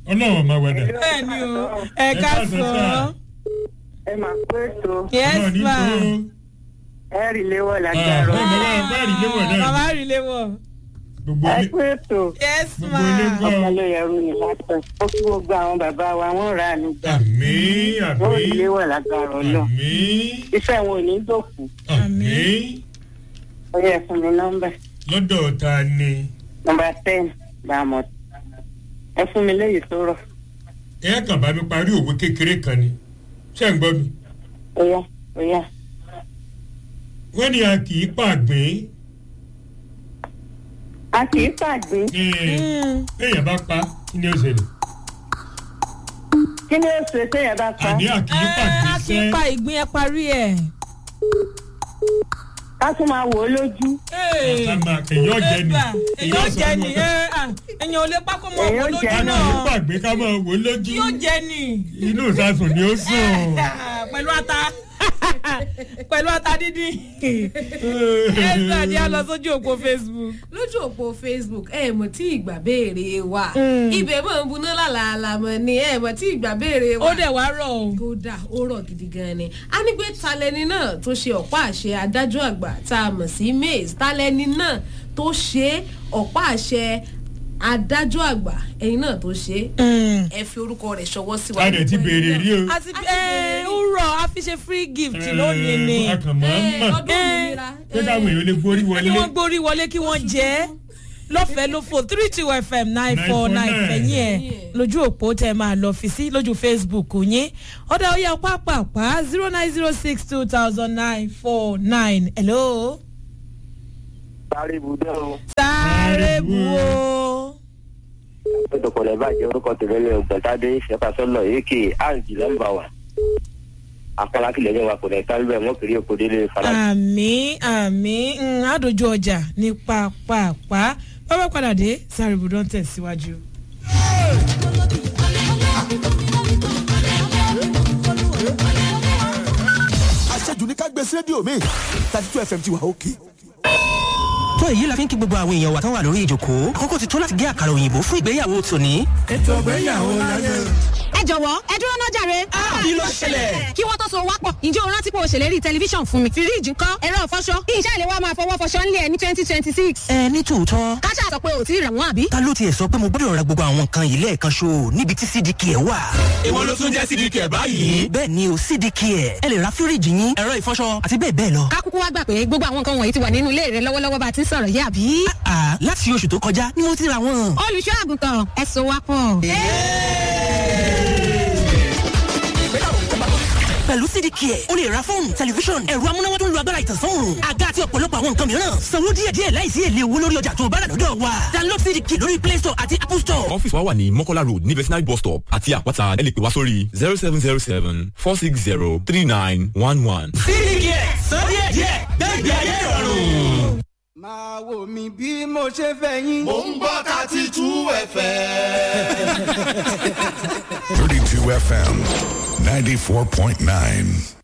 ọlọ́run máa wẹ̀dà. bẹ́ẹ̀ ni o ẹ Ẹ ká káàsán sọ sà. ẹ máa pé tó yes Ọlọ́run ní ma tó. ẹ rí léwọ́ Ah, lágbára bẹ́ẹ̀ ni wọ́n bá rí léwọ̀ náà. bàbá rí léwọ̀ gbogbo ẹ ilé pé tó yes Gbogbo ma ilé gbọ́. ọmọ ló yẹrù ní látọ̀ ó kí gbogbo àwọn bàbá wa wọ́n rà á nígbà àmì wọ́n rí àmì léwọ́ lágbára ọlọ́ àmì iṣẹ́ wọn ò ní dòkú àmì ó yẹ fún mi nọ́mbà lọ́dọ̀ ta ni nọ́mbà ten bàmọ́ ẹ fún mi léyìí tó rọ̀ ẹ kàn bá mi parí òwe kékeré kan ni ṣé ń gbọ́ mi. ó yá ó yá wọ́n ní a kì í pàgbé a kì í pàgbé Mm. èèyàn bá pa kí ni ó ṣẹlẹ̀ kí ni ó ṣe téèyàn bá pa àní a kì í Ẹ, pàgbé a kì í sẹ́ pa ìgbín ẹ parí ẹ. ká tún máa wò ó lójú àtàmà èèyàn jẹ ni èyàn jẹ ni sọ ẹ, à, èyàn ò lè pákó mọ Èyàn ọmọ jẹ lójú a kì í náà pàgbé ká máa wò ó lójú yóò jẹ ni inú ìsásùn ni ó sùn. pẹ̀lú ata pẹ̀lú ata dídín ẹ̀sìn àdí á lọ sójú òpó facebook. lójú òpó facebook ẹ mọ̀ tí ìgbà béèrè wa Mm. ibẹ̀ mọ̀ ń buná lálàálà mọ̀ ni ẹ mọ̀ tí ìgbà béèrè wa ó dẹ̀ wá rọ̀ o. kódà ó rọ̀ gidi gan ni a ní pé talẹ́ni náà tó ṣe ọ̀pá àṣẹ adájọ́ àgbà tá a mọ̀ sí mays talẹ́ni náà tó ṣe ọ̀pá àṣẹ adájọ́ àgbà ẹ̀yin náà tó ṣe ẹ fi orúkọ rẹ̀ ṣọwọ́ sí wa. a dẹ̀ ti béèrè rí o. àti ẹ ó rọ̀ a fi ṣe free gift lónìí ni. a kàn máa ń Ẹ, mọ̀ ọdún òmìnira pé káwọn èèyàn lè gbórí kí wọlé. wọ́n gbórí wọlé kí wọ́n jẹ́ lọ́fẹ̀ẹ́ ló fò three two fm nine four nine 949. fẹ̀yìn ẹ̀ lójú òpó tẹ máa lọ fi sí lójú facebook yín ọ̀dà ó yẹ pápápá zero nine zero six two thousand nine four nine hello. sáré ibùdó o sáré bu o. pẹ̀tọ̀pọ̀lẹ̀ bàjẹ́ orúkọ tẹ̀lé ọgbẹ̀tàdé ìṣẹ́fàsọ́lọ̀ èkè àǹjì nọ́mbà wa akọ́lákìlẹ̀ ní wa kò lẹ̀ sáré bẹ́ẹ̀ wọ́n kiri èkó délé fara. àmì àmì mm, àdójú ọjà ní pápápá bábá padà dé sáré bu don tẹ̀síwájú. àṣejù ní ká gbé sí rédíò mi thirty two fm ti wà òkè. tó èyí la fi ń kí gbogbo àwọn èèyàn wa tán wà lórí ìjòkó àkókò ti tó láti gé àkàrà òyìnbó fún ìgbéyàwó tòní. ètò ìgbéyàwó láyé. ẹ jọ̀wọ́ ẹ dúró náà jàre. kí ló ṣẹlẹ̀? kí wọ́n tó so wápọ̀ ǹjẹ́ o rántí pé o ṣèlérí tẹlifíṣàn fún mi. fíríìjì ńkọ́ ẹ̀rọ ìfọṣọ kí iṣẹ́ ìléwọ́ máa fọwọ́ fọṣọ ńlẹ̀ ní twenty twenty six. ẹ ní tòótọ́ káṣá sọ pé ò tí ì rà wọ́n àbí. ta ló tiẹ̀ sọ pé mo gbọ́dọ̀ ra gbogbo àwọn nǹkan yìí lẹ́ẹ̀kan ṣo níbi tí cdk ẹ̀ wà. ìwọ ló tún jẹ́ sídìí kẹ̀ báyìí. bẹ́ẹ̀ ni o cdk ẹ̀ ẹ lè ra fíríìjì yín ẹ̀rọ ìfọṣọ àti bẹ́ẹ̀ bẹ́ẹ̀ lọ. ká kúkú wá gbà pé gbogbo àwọn nǹkan wọ̀nyí ti wà nínú ilé rẹ lọ́wọ́lọ́wọ́ bá a ti ń sọ̀rọ̀ yìí àbí. àà láti oṣù tó kọjá ni mo ti ra wọn. olùṣọ́ àgùntàn ẹ so wápọ̀. pẹ̀lú cdk ẹ̀ o lè ra fóònù tẹlifíṣọ̀n ẹ̀rọ amúnáwá tó ń lo agbára ìtànsán àga àti ọ̀pọ̀lọpọ̀ àwọn nǹkan mìíràn sanwó díẹ̀díẹ̀ láìsí èlé owó lórí ọjà tó o bá rà lọ́dọ̀ wa download cdk lórí play store àti apple store. ọ́fíìsì wa wà ní mọ́kọ́lá road ní vetinary bus stop àti àpáta ẹ lè pè wá sórí zero seven zero seven four six zero three nine one one. cdk san díẹ̀díẹ̀ gbẹ́gbẹ́ ayé ìrọ̀rùn. máa wò mí bí mo ṣe fẹ́ yín. mò ń gbọ́ thirty two fm. 32 FM 94.9.